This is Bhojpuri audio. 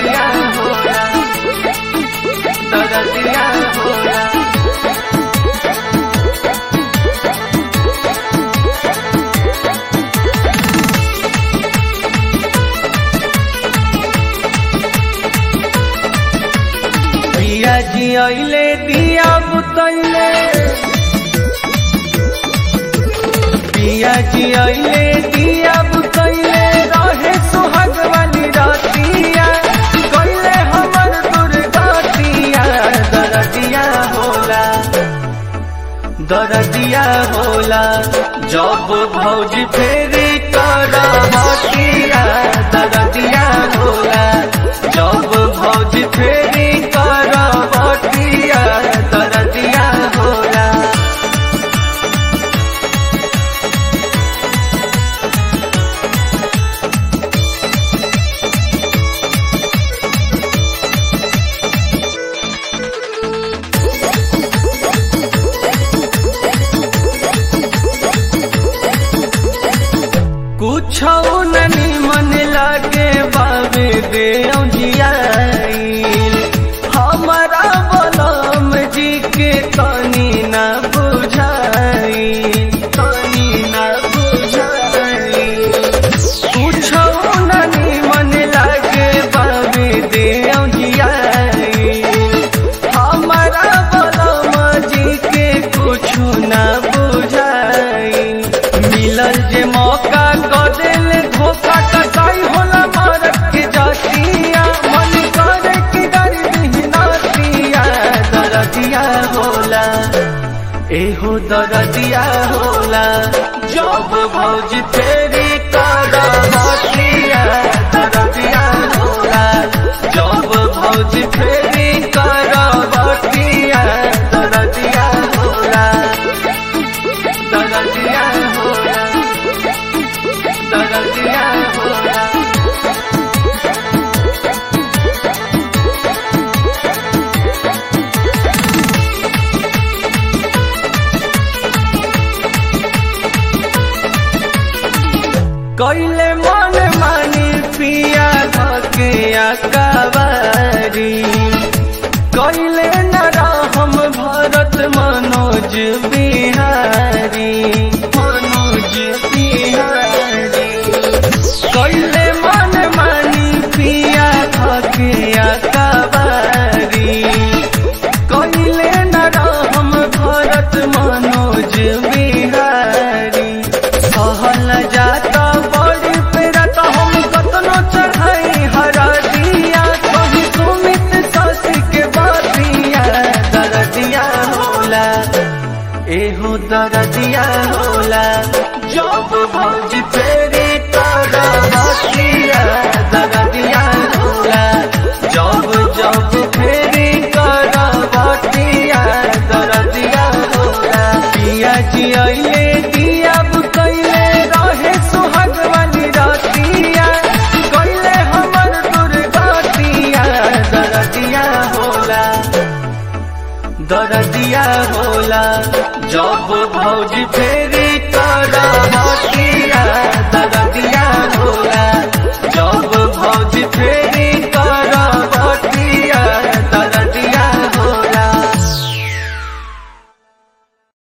दरदिया होला दरदिया होला पिया जी अइले दिया बुतैले पिया जी अइले दिया बुतैले रहे सुहाग वाली रातिया कइले हमर दुर्गतिया दरदिया होला दरदिया होला जब भौजी फेरी कर हटिया दरदिया होला जब भौजी फेरी कर हटिया दरदिया होला कुछ ननी मन लागे बाबे दे जियाइल हमारा बलम जी के तनी ना बुझाई तनी ना बुझाई कुछ ननी मन लागे बाबे दे जियाइल हमारा बलम जी के कुछ ना बुझाई मिलल जे मौका क दिल धोखा कसाई होला मारत के जातिया मन करे कि डर बिहनातिया दरदिया होला एहो दरदिया होला जब भौज फेरी कर हटिया दरदिया होला जब भौज फेरी कर हटिया दरदिया होला दरदिया होला दरदिया होला कैले मन मानी पिया धके अकबारी कैले न हम भरत मनोज बिहारी मनोज बिहारी कैले मन मानी पिया धके अकबारी कैले न हम भरत मनोज बिहारी सहल जाता बड़ी पेरा तो हम कतनो चढ़ाई हरा दिया कहीं सुमित ससी के बातिया दरदिया होला एहो दरदिया होला जब भौज फेरी कर हटिया दरदिया होला जब जब फेरी कर हटिया दरदिया होला पिया जी अइले दिया बुतैले रहे सुहाग वाली रातिया कइले हमर दुर्गतिया दरदिया होला दरदिया होला जब भौजी फे